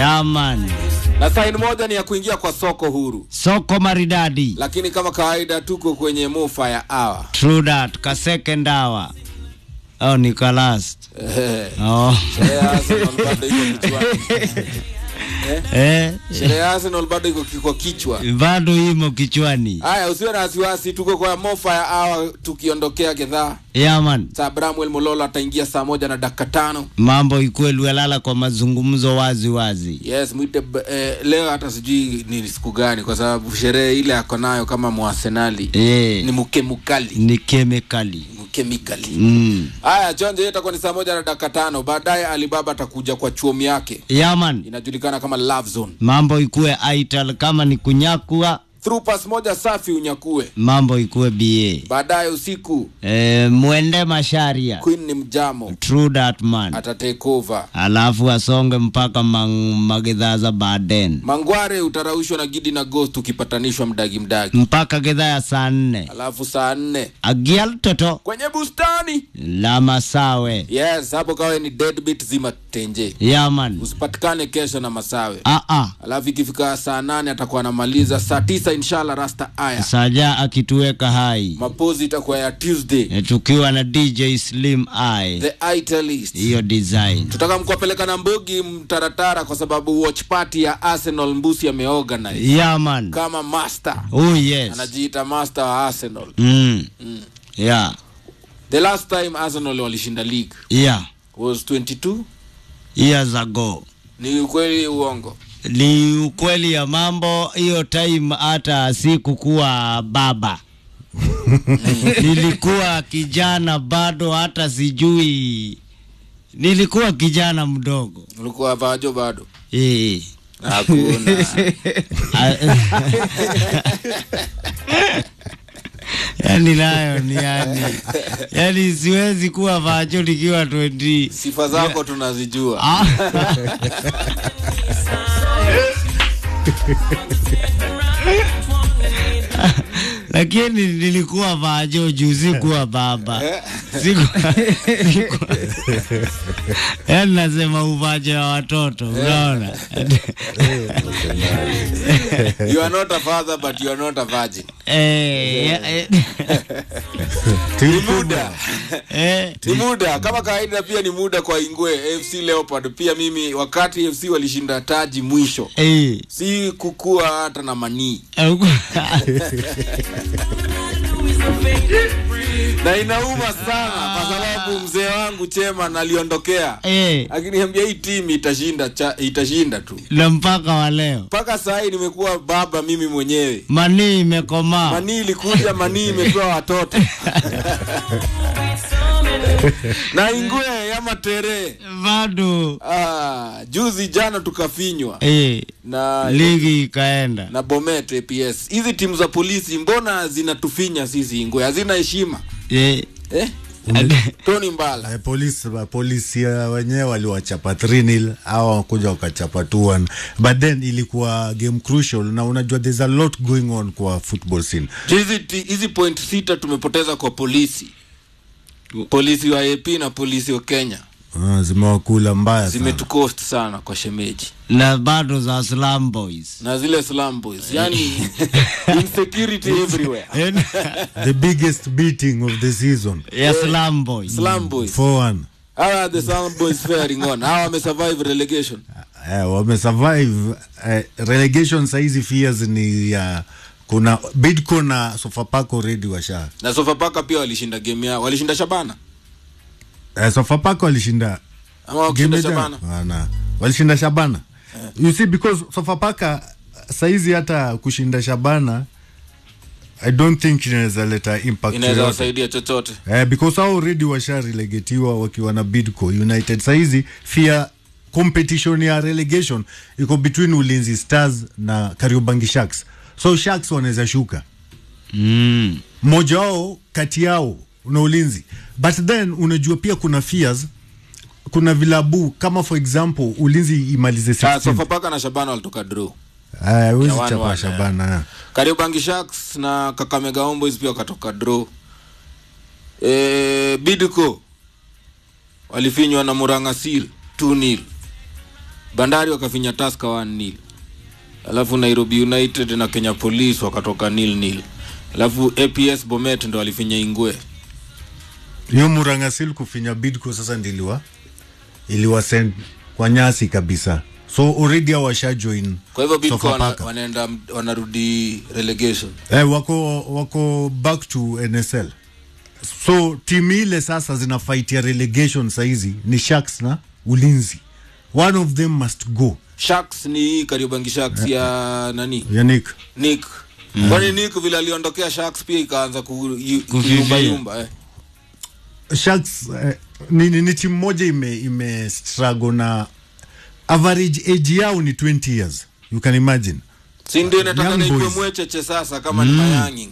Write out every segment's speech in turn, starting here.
yaman na saini moja ni ya kuingia kwa soko huru soko maridadi lakini kama kawaida tuko kwenye mufa ya awa true that ka second hour oh ni ka last oh. sherehe ya Arsenal bado iko kichwani eh, sherehe ya Arsenal bado iko kwa kichwa bado imo kichwani haya usiwe na wasiwasi tuko kwa mofa ya awa tukiondokea gedhaa yaman saa bramwel mololo ataingia saa moja na dakika tano mambo ikuwe lwelala kwa mazungumzo wazi wazi yes mwite b- eh, leo hata sijui ni siku gani kwa sababu sherehe ile ako nayo kama mwasenali eh, ni mkemukali ni kemikali mkemikali mm. haya chonjo hiyo itakuwa ni saa moja na dakika tano baadaye alibaba atakuja kwa chuomi yake yaman inajulikana kama love zone mambo ikuwe aital kama ni kunyakua through pass moja safi unyakue mambo ikuwe ba baadaye usiku e, mwende masharia queen ni mjamo true that man ata take over alafu asonge mpaka mang, magidhaa za baden mangware utaraushwa na gidi na ghost ukipatanishwa mdagi mdagi mpaka gidhaa ya saa nne alafu saa nne agial toto kwenye bustani la masawe yes hapo kawe ni deadbeat zima tenje yaman usipatikane kesho na masawe aa alafu ikifika saa nane atakuwa anamaliza saa tisa inshallah rasta aya saja akituweka hai mapozi itakuwa ya tuesday e, tukiwa na dj slim i the italist hiyo design tutaka mkuwapeleka na mbogi mtaratara kwa sababu watch party ya arsenal mbusi ameorganize yaman kama master oh yes anajiita master wa arsenal mm. yeah the last time arsenal walishinda league yeah was 22 years ago ni ukweli uongo ni ukweli ya mambo hiyo time hata sikukuwa baba nilikuwa kijana bado hata sijui nilikuwa kijana mdogo ulikuwa vajo bado Eh. hakuna yani nayo ni yani yani siwezi kuwa vacho nikiwa 20 sifa zako tunazijua Ah. lakini nilikuwa vajo juu sikuwa baba Siku- siku- yaani nasema uvaje wa watoto unaona you are not a father but you are not a virgin Eh, ya- eh, ni muda eh, ni muda kama kawaida pia ni muda kwa ingwe fc leopard pia mimi wakati fc walishinda taji mwisho eh, si kukua hata na manii na inauma sana kwa sababu mzee wangu chema naliondokea eh, akiniambia hii timu itashinda cha, itashinda tu na mpaka wa leo mpaka saa hii nimekuwa baba mimi mwenyewe manii imekomaa manii ilikuja manii imepewa watoto na ingwe ya matere bado ah, juzi jana tukafinywa eh, na ligi ikaenda na bomet aps hizi timu za polisi mbona zinatufinya sisi ingwe hazina heshima eh, eh? tony mbala Eh, polisi polisi ya wenyewe waliwachapa 3-0 au wakuja wakachapa 2-1 but then ilikuwa game crucial na unajua there's a lot going on kwa football scene hizi ti- hizi point sita tumepoteza kwa polisi polisi wa ap na polisi wa kenya uh, zimewakula mbaya sana zimetukost sana kwa shemeji na bado za slum boys na zile slum boys yani insecurity everywhere the biggest beating of the season ya slum boys slum boys 4-1 how are the slum boys faring on how wamesurvive relegation eh, wamesurvive eh, relegation saizi fears ni ya kuna bidco na sofapako redi washa na sofapaka pia walishinda game yao walishinda shabana eh, sofapako walishinda ama wakishinda Game shabana jana? Wana. walishinda shabana you see because sofapaka saizi hata kushinda shabana i don't think inaweza leta impact inaweza yoyote. wasaidia chochote eh, because hao already washarelegetiwa wakiwa na bidco united saizi fear competition ya relegation iko between ulinzi stars na kariobangi sharks so sharks wanaweza shuka mm. mmoja wao kati yao na ulinzi but then unajua pia kuna fears kuna vilabu kama for example ulinzi imalize Ah, 16 sofapaka na shabana walitoka draw Ah, huwezi Ya one chapa one, shabana kariobangi sharks na kakamega homeboys pia wakatoka draw e, bidco walifinywa na murangasil 2 nil bandari wakafinya taska 1 nil alafu nairobi united na kenya police wakatoka nil nil alafu aps bomet ndo walifinya ingwe hiyo murangasil kufinya bidco sasa ndiliwa iliwa send kwa nyasi kabisa so already awasha join kwa hivyo bidco wana, Sofapaka. wanaenda wanarudi relegation eh, wako wako back to nsl so timu ile sasa zina fight ya relegation saizi ni sharks na ulinzi one of them must go sharks ni hii kariobangi sharks ya nani yanik nick kwani nick vile aliondokea sharks pia ikaanza ku- yu- Kufifia. kuyumbayumba eh. sharks eh, ni, ni, ni timu moja ime, ime struggle na average age yao ni 20 years you can imagine si ndio inataka Young naikwe boys. mwecheche sasa kama ni mayangi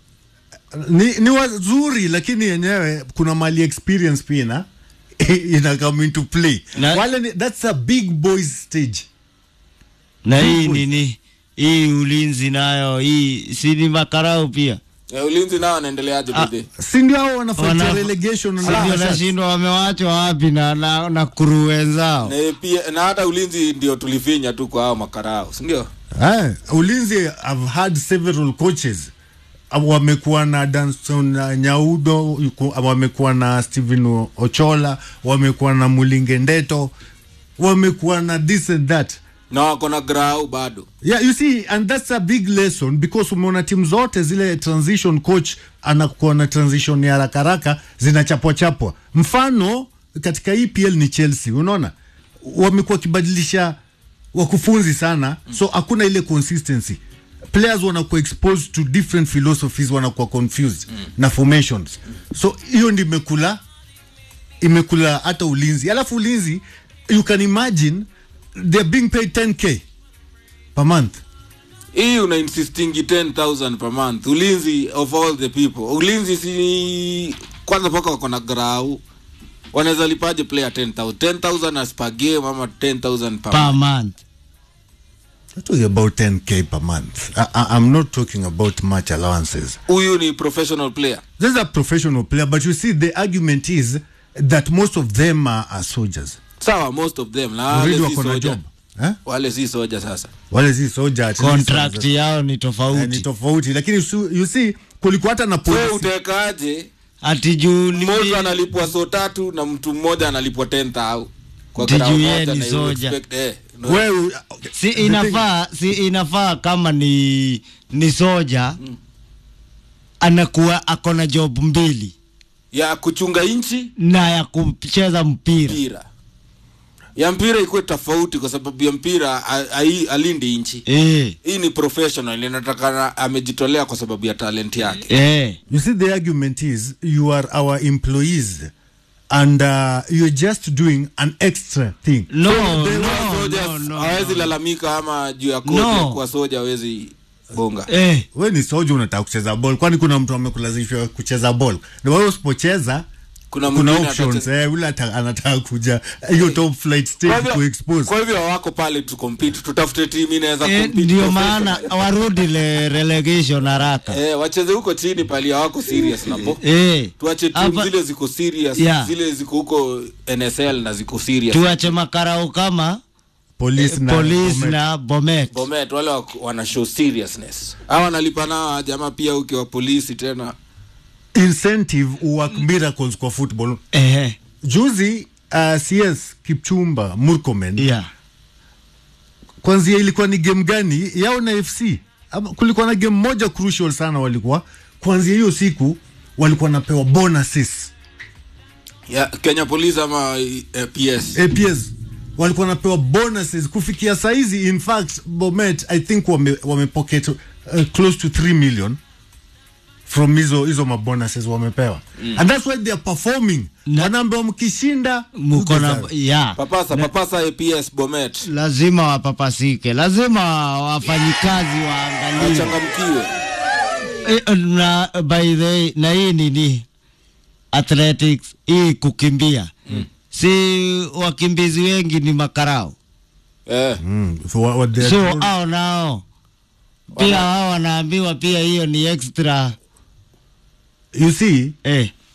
ni, ni wazuri lakini yenyewe kuna mali experience pia na ina come into play Na- wale ni, that's a big boys stage na hii nini hii ulinzi nayo hii si ni makarau pia eh, ulinzi nao anaendeleaje Ah, bidhi si ndio hao wanafuatia Wana- relegation na Si ndio Sharks? nashindwa wamewachwa wapi na, na, na kuru wenzao na pia na hata ulinzi ndio tulifinya tu kwa hao makarao sindio Eh, ulinzi I've had several coaches Uh, wamekuwa na Danson uh, Nyaudo yuko- wamekuwa na Steven O- Ochola wamekuwa na Mulinge Ndeto wamekuwa na this and that na wako na grau bado yeah you see and that's a big lesson because umeona timu zote zile transition coach anakuwa na transition ya haraka haraka zinachapwa chapwa mfano katika EPL ni Chelsea unaona wamekuwa wakibadilisha wakufunzi sana so hakuna ile consistency players wanakuwa exposed to different philosophies wanakuwa confused na formations so hiyo ndio imekula imekula hata ulinzi alafu ulinzi you can imagine they're being paid 10k per month hii una insistingi 10000 per month ulinzi of all the people ulinzi si kwanza mpaka wako na grau wanaweza lipaje player 10000 10000 as per game ama 10000 per per month month I'm talking about 10k per month. I, I, I'm not talking about much allowances. huyu ni professional player This is a professional player, but you see, the argument is that most of them are, are soldiers. sawa most of them na Already wale si wako na soja job. Eh? wale si soja sasa Wale si soldier. at least contract wanaweza- yao ni Eh, ni tofauti tofauti lakini su- you see kulikuwa hata na so policy utekaje ati juu ni- mmoja analipwa so tatu na mtu mmoja analipwa 10000 kwa Ati grau juu yeye moja ni na you soja. expect- eh, no. wewe si inafaa si inafaa kama ni ni soja anakuwa ako na job mbili ya kuchunga nchi na ya kucheza mpira mpira ya mpira ikuwe tofauti kwa sababu ya mpira a- ai- alindi nchi eh, hii ni professional inatakana amejitolea kwa sababu ya talent yake eh. you see the argument is you are our employees and uh, you're just doing an extra thing no, They no, were soldiers, no, no, hawezi no. lalamika ama juu ya kodi No. ya kuwa soja hawezi bonga Eh, we ni soja unataka kucheza ball kwani kuna mtu amekulazimishwa kucheza ball na wewe usipocheza kuna kuna mwingine options atacheza- eh, ule ata- anataka kuja hiyo top flight Kwa stage hivyo- kuexpose kwa hivyo hawako pale tu compete tutafute timu inaweza eh, compete ndio professional. maana warudi le relegation haraka eh, wacheze huko chini pali hawako serious napo eh, tuache timu Hapa- zile ziko serious Yeah. zile ziko huko nsl na ziko serious tuache makarau kama police na police Bomet. na bomet bomet wale wako- wana show seriousness hawa wanalipa nao jamaa pia ukiwa polisi tena incentive work miracles kwa football eh, juzi uh, cs kipchumba murkomen yeah. kwanzia ilikuwa ni game gani yao na fc Ama, kulikuwa na game moja crucial sana walikuwa kwanzia hiyo siku walikuwa napewa bonuses ya, kenya police ama eh, ps aps walikuwa napewa bonuses kufikia saizi in fact bomet i think wame, wame pocket uh, close to 3 million from hizo hizo mabonuses wamepewa mm. and that's why they are performing Na- wanaambiwa mkishinda muko na mko sawa. yeah. papasa papasa aps bomet lazima wapapasike lazima wafanyikazi waangalie wachangamkiwe Eh, na by the way, na hii nini athletics hii kukimbia mm. si wakimbizi wengi ni makarao eh. Mm, so what, what they are so told- au nao pia hao wanaambiwa pia hiyo ni extra you see eh.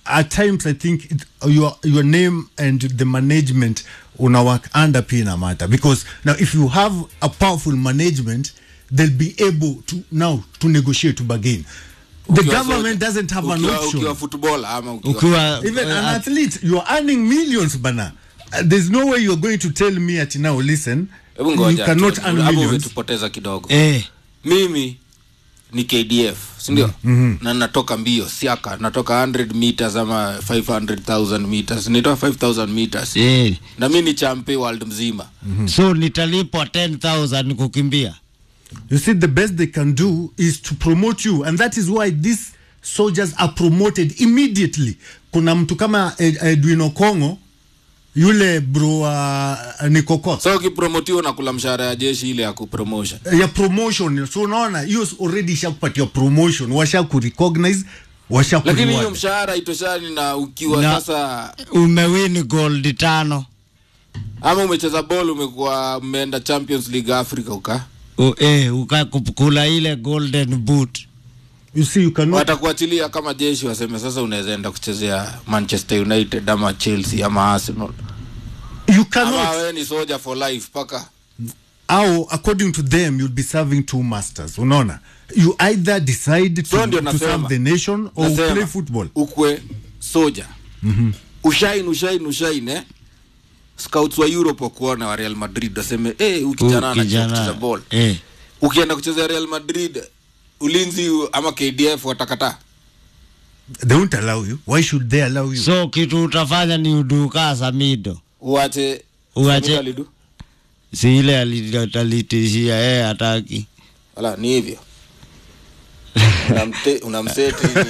at times I think it, your your name and the management una work under pia ina matter because now if you have a powerful management they'll be able to now to negotiate to bargain the Ukiwa government soja, doesn't have an ukiwa- option ukiwa footballer ama ukiwa ukiwa even an uh, athlete you're earning millions bana Uh, there's no way you're going to tell me at now listen hebu you ngoja cannot tu, earn hapo millions umetupoteza kidogo eh, mimi ni kdf sindio mm-hmm. na natoka mbio siaka natoka 100 meters ama 500000 meters nitoa 5000 meters eh. na mi ni champe world mzima so nitalipwa 10000 kukimbia You see, the best they can do is to promote you, and that is why these soldiers are promoted immediately. Kuna mtu kama Ed- Edwin Okongo yule bro uh, Nikokot so ukipromotiwa nakula mshahara ya jeshi ile ya kupromotion ya promotion, so unaona hiyo already ishakupatia promotion, washa kurecognize, washa lakini hiyo kureward. mshahara itoshani na ukiwa Na- sasa umewini gold tano ama umecheza bol umekuwa mmeenda champions league africa uka U, eh, ukakula ile golden boot You see, you cannot watakuachilia kama jeshi waseme sasa unaweza enda kuchezea manchester united ama chelsea ama arsenal you ama cannot wewe ni soldier for life paka au according to them you'll be serving two masters unaona you either decide to, So ndio to serve nasema. the nation or Nasema, play football ukwe soja mm-hmm. ushain ushain ushain eh? scouts wa europe wakuona wa real madrid waseme hey, huyu kijana Huyu anajua kijana, kucheza ball eh. ukienda kucheza real madrid ulinzi ama kdf watakataa they won't allow you why should they allow you so kitu utafanya ni uduka samido uache Uache. Samira Lidu? si ile ali- alitishia eh hataki wala ni hivyo Unamte- unamseti nini?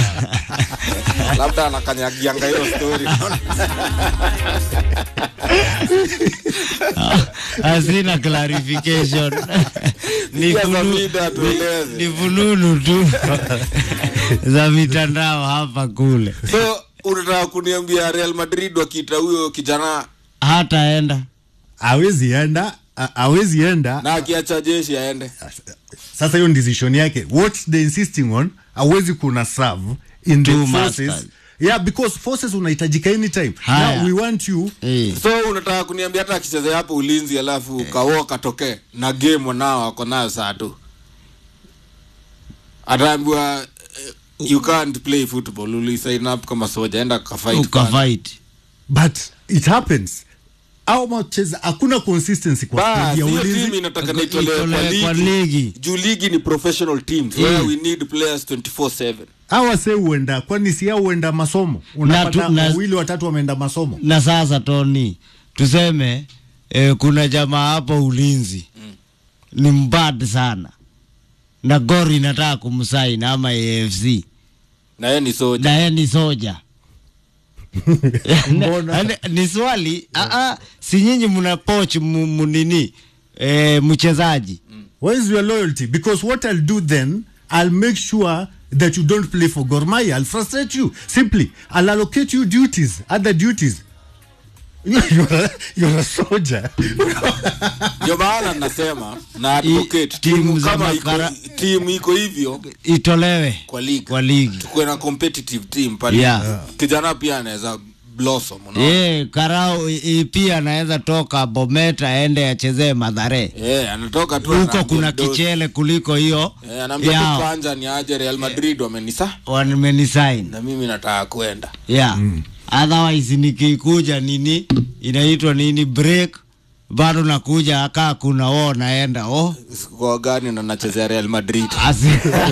labda anakanyagianga hiyo story hazina clarification ni, Sikia funu, Zamida atueleze. ni fununu tu za mitandao hapa kule so unataka kuniambia real madrid wakiita huyo kijana hataenda awezi enda a- awezi enda na akiacha jeshi aende sasa hiyo ni decision yake what they insisting on awezi kuna serve in the Two forces masters. yeah because forces unahitajika anytime Haya. now we want you eh. so unataka kuniambia hata akichezea hapo ulinzi alafu kawo katokee na game wanao ako nayo saa tu ataambiwa eh, you can't play football ulisign up kama soja enda kafight kwanza. ukafight but it happens au macheza hakuna consistency kwa Bas, squad ya hiyo ulinzi timu inataka Iko- naitolewe kwa itolewe kwa ligi ligi. juu ligi ni professional teams where we need players 24/7 hawa se huenda kwani si hao huenda masomo unapata tu- na- wawili watatu wameenda masomo na sasa toni tuseme eh, kuna jamaa hapo ulinzi mm. ni mbad sana na gori inataka kumsaini ama afc na yeye ni soja na yeye ni soja Mbona? Ni- ni swali aa, si nyinyi mna poch mu- munini eh, mchezaji where is your loyalty because what i'll do then i'll make sure that you don't play for Gor Mahia i'll frustrate you simply i'll allocate you duties other duties you're a, you're a soldier ndio maana nasema na I- advocate timu timu za kama iko makara- timu iko hivyo itolewe kwa ligi kwa ligi tukuwe na competitive team pale Yeah. kijana pia anaweza blossom unaona Eh, karao i- i- pia anaweza toka bometa aende achezee madhare eh anatoka tu huko anaambia kuna mdosi. kichele kuliko hiyo eh anaambia tu yao kwanza ni aje Real Madrid wamenisa wamenisaini na mimi nataka kwenda yeah. otherwise nikikuja nini inaitwa nini break bado nakuja akaa kuna o naenda o kwa gani na nachezea Real Madrid Asi-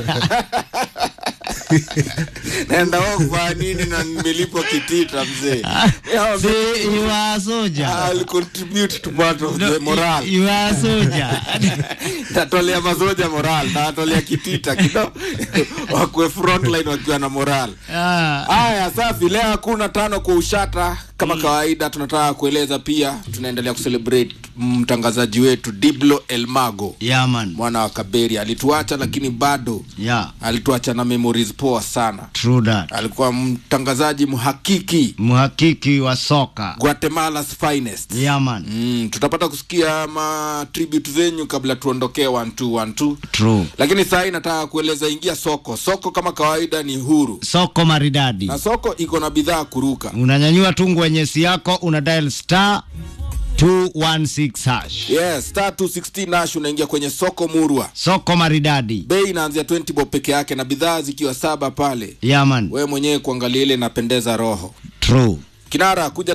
naenda wao kwa nini na nimelipwa kitita mzee Yeah, si you are soldier I'll contribute to part of the No, moral you are soldier tatolea masoja moral tatolea kitita kido wakwe frontline wakiwa na moral Ah. haya safi leo hakuna tano kwa ushata kama kawaida tunataka kueleza pia tunaendelea kucelebrate mtangazaji wetu diblo elmago yaman mwana wa kaberi alituacha lakini bado ya alituacha na memories poa sana true that alikuwa mtangazaji mhakiki mhakiki wa soka guatemala's finest yaman mm, tutapata kusikia ma tribute zenyu kabla tuondokee 1212 true lakini saa hii nataka kueleza ingia soko soko kama kawaida ni huru soko maridadi na soko iko na bidhaa kuruka unanyanyua tu ngwenyesi yako una dial star 216 hash yes star 216 nash unaingia kwenye soko murwa soko maridadi bei inaanzia 20 bob peke yake na bidhaa zikiwa saba pale yaman wewe mwenyewe kuangalia ile inapendeza roho true kinara kuja